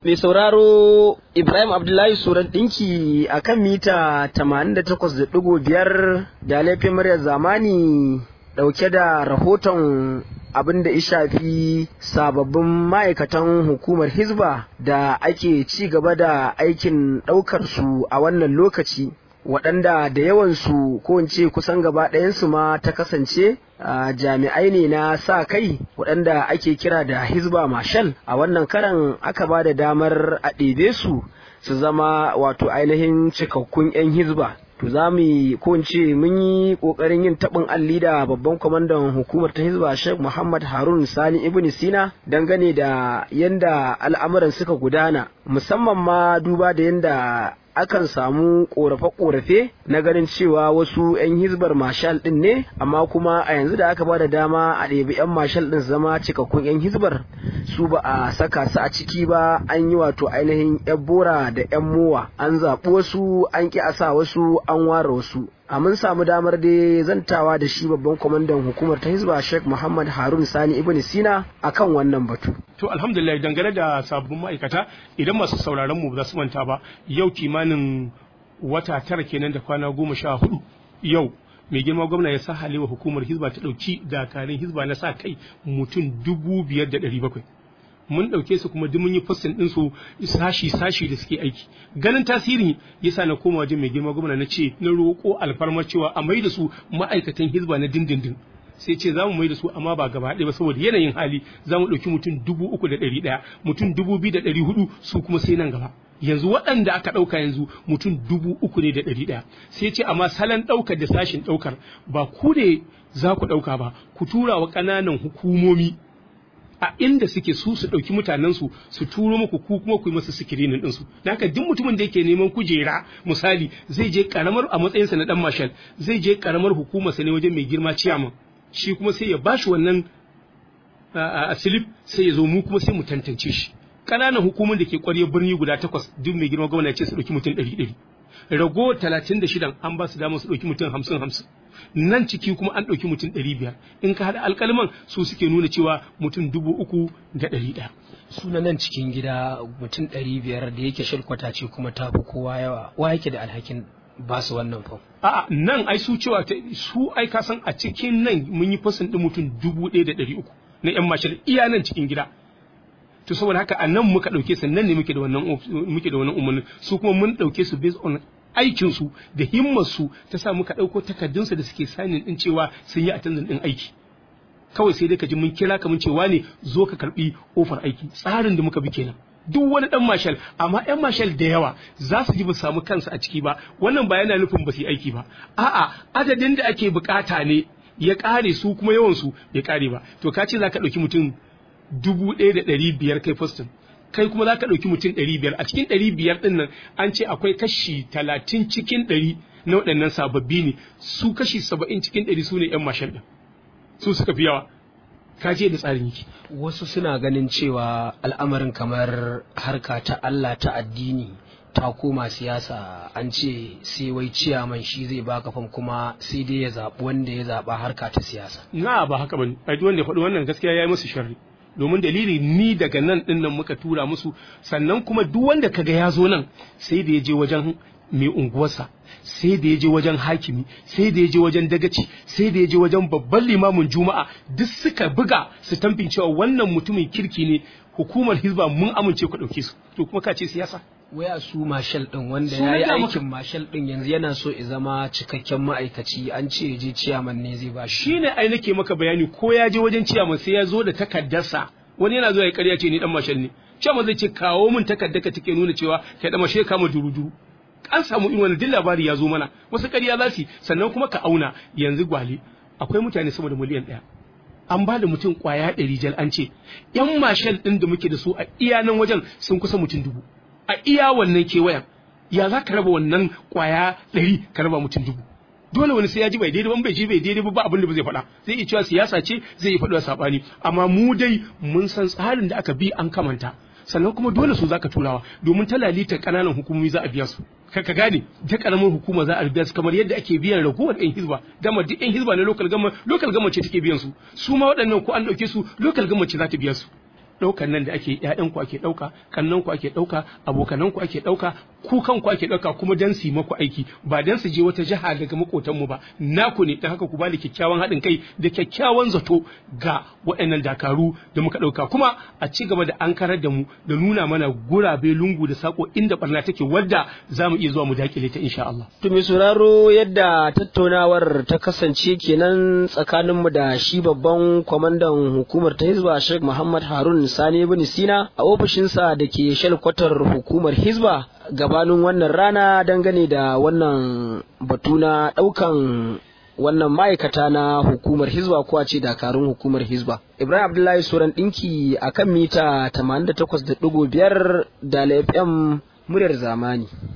Mai sauraro Ibrahim Abdullahi Suran ɗinki a kan mita 88.5 da laifin muryar zamani ɗauke da rahoton abin da ya shafi sababbin ma'aikatan hukumar Hizba da ake ci gaba da aikin ɗaukar su a wannan lokaci. waɗanda da yawansu ko in ce kusan gaba ɗayansu ma ta kasance jami'ai ne na sa kai waɗanda ake kira da hizba marshal a wannan karan aka ba da damar a ɗebe su su zama wato ainihin cikakkun 'yan hizba to za mu yi ko in ce mun yi ƙoƙarin yin taɓin alli da babban kwamandan hukumar ta hizba sheikh muhammad harun sani ibn sina dangane da yanda al'amuran suka gudana musamman ma duba da yanda akan samu korafe-korafe na ganin cewa wasu 'yan hizbar mashal din ne amma kuma a yanzu da aka ba da dama a ɗebi 'yan mashal din zama cikakkun 'yan hizbar su ba a saka su a ciki ba an yi wato ainihin 'yan bora da 'yan mowa an zaɓi wasu an ƙi a sa wasu an ware wasu a mun samu damar da zantawa da shi babban kwamandan hukumar ta hizba sheikh muhammad harun sani ibn sina akan wannan batu to alhamdulillah dangane da sabbin ma'aikata idan masu sauraron mu ba su manta ba yau kimanin wata tara kenan da kwana goma sha hudu yau mai girma gwamna ya sa halewa hukumar hizba ta ɗauki dakarun hizba na sa kai mutum dubu biyar da ɗari bakwai mun ɗauke su kuma duk mun yi fassin ɗin su sashi sashi da suke aiki ganin tasiri yasa na koma wajen mai girma gwamna na ce na roƙo alfarmar cewa a mai da su ma'aikatan hizba na dindindin sai ce za mu mai da su amma ba gaba ɗaya ba saboda yanayin hali za mu ɗauki mutum dubu uku da ɗari ɗaya mutum dubu biyu da ɗari hudu su kuma sai nan gaba yanzu waɗanda aka ɗauka yanzu mutum dubu uku ne da ɗari ɗaya sai ce amma salon ɗaukar da sashin ɗaukar ba ku ne za ku ɗauka ba ku tura wa ƙananan hukumomi a inda suke su su ɗauki mutanensu su turo muku ku kuma ku yi masa sikirinin ɗinsu da haka duk mutumin da yake neman kujera misali zai je karamar a matsayinsa na ɗan mashal zai je karamar hukumarsa ne wajen mai girma ciyaman shi kuma sai ya bashi wannan a silip sai ya zo mu kuma sai mu tantance shi ƙananan hukumar da ke ƙwarya birni guda takwas duk mai girma gwamna ce su ɗauki mutum ɗari ɗari rago talatin da shidan an ba su damar su ɗauki mutum hamsin hamsin nan ciki kuma an ɗauki mutum ɗari biyar in ka haɗa alƙalman su suke nuna cewa mutum dubu uku da ɗari ɗaya. suna nan cikin gida mutum ɗari biyar da yake shirkwata ce kuma ta fi kowa yawa wa yake da alhakin ba su wannan fam. A'a nan ai su cewa su ai ka san a cikin nan mun yi fasin ɗin mutum dubu ɗaya da ɗari uku na 'yan mashal iya nan cikin gida. to saboda haka a nan muka ɗauke su nan ne muke da wannan muke da wannan umarni su kuma mun ɗauke su based on aikin su da himmar su ta sa muka ɗauko takardun su da suke sanin din cewa sun yi attendance din aiki kawai sai dai ka ji mun kira ka mun cewa ne zo ka karbi ofar aiki tsarin da muka bi kenan duk wani dan mashal amma yan mashal da yawa za su ji ba samu kansu a ciki ba wannan ba yana nufin ba su yi aiki ba a'a adadin da ake bukata ne ya kare su kuma yawan su ya kare ba to ka ce za ka ɗauki mutum dubu ɗaya da ɗari biyar kai fostin kai kuma za ka ɗauki mutum ɗari biyar a cikin ɗari biyar ɗin nan an ce akwai kashi talatin cikin ɗari na waɗannan sababbi ne su kashi saba'in cikin ɗari su ne ‘yan mashal ɗin su suka fi yawa ka je da tsarin yake. wasu suna ganin cewa al'amarin kamar harka ta Allah ta addini ta koma siyasa an ce sai wai ciyaman shi zai baka fam kuma sai dai ya zaɓi wanda ya zaɓa harka ta siyasa. Na ba haka bane, ai wanda ya faɗi wannan gaskiya ya yi musu sharri. domin dalili ni daga nan din nan muka tura musu sannan kuma duk wanda kaga ya zo nan sai da ya je wajen mai unguwarsa sai da ya je wajen hakimi sai da ya je wajen dagaci sai da ya je wajen babban limamin juma'a duk suka buga su tamfin cewa wannan mutumin kirki ne hukumar hizba mun amince ku ɗauke su to kuma ka ce siyasa waya su mashal din wanda ya yi aikin mashal din yanzu yana so ya zama cikakken ma'aikaci an ce je ciyaman ne zai ba shi ne ai nake maka bayani ko ya je wajen ciyaman sai ya zo da takardarsa wani yana zuwa ya karya ce ni dan mashal ne ciyaman zai ce kawo min takardar ka take nuna cewa kai dan mashal kama duruduru an samu in wani duk labari ya zo mana wasu ƙarya za su sannan kuma ka auna yanzu gwale akwai mutane sama da miliyan ɗaya an ba da mutum kwaya ɗari jal an ce yan mashal ɗin da muke da su a iya nan wajen sun kusa mutum dubu a iya wannan kewayen ya za ka raba wannan kwaya ɗari ka raba mutum dubu dole wani sai ya ji bai daidai ban bai ji bai daidai ba abin da ba zai faɗa zai iya cewa siyasa ce zai iya faɗa saɓani amma mu dai mun san tsarin da aka bi an kamanta sannan kuma dole su zaka turawa domin ta lalita kananan hukumomi za a biya su ka ka gane ta karamin hukuma za a biya su kamar yadda ake biyan ragowar yan hizba dama duk yan hizba na local gama local gama ce take biyan su su ma waɗannan ko an ɗauke su local gama ce za ta biya su ɗaukan nan da ake ƴaƴan ku ake ɗauka kannan ku ake ɗauka abokanan ku ake ɗauka ku kanku ake ɗauka kuma dan su yi maku aiki ba dan su je wata jiha daga makotan mu ba naku ne dan haka ku bada kyakkyawan haɗin kai da kyakkyawan zato ga waɗannan dakaru da muka ɗauka kuma a ci gaba da ankarar da mu da nuna mana gurabe lungu da sako inda barna take wadda za mu iya zuwa mu dakile ta insha Allah. To mai sauraro yadda tattaunawar ta kasance kenan tsakaninmu da shi babban kwamandan hukumar ta Hizba Sheikh Muhammad Harun Sani bin Sina a ofishinsa da ke shalkwatar hukumar Hizba gabanin wannan rana dangane da wannan batu na ɗaukan wannan ma'aikata na hukumar hizba ko a ce dakarun hukumar hizba ibrahim abdullahi suran ɗinki a kan mita 88.5 da fm muryar zamani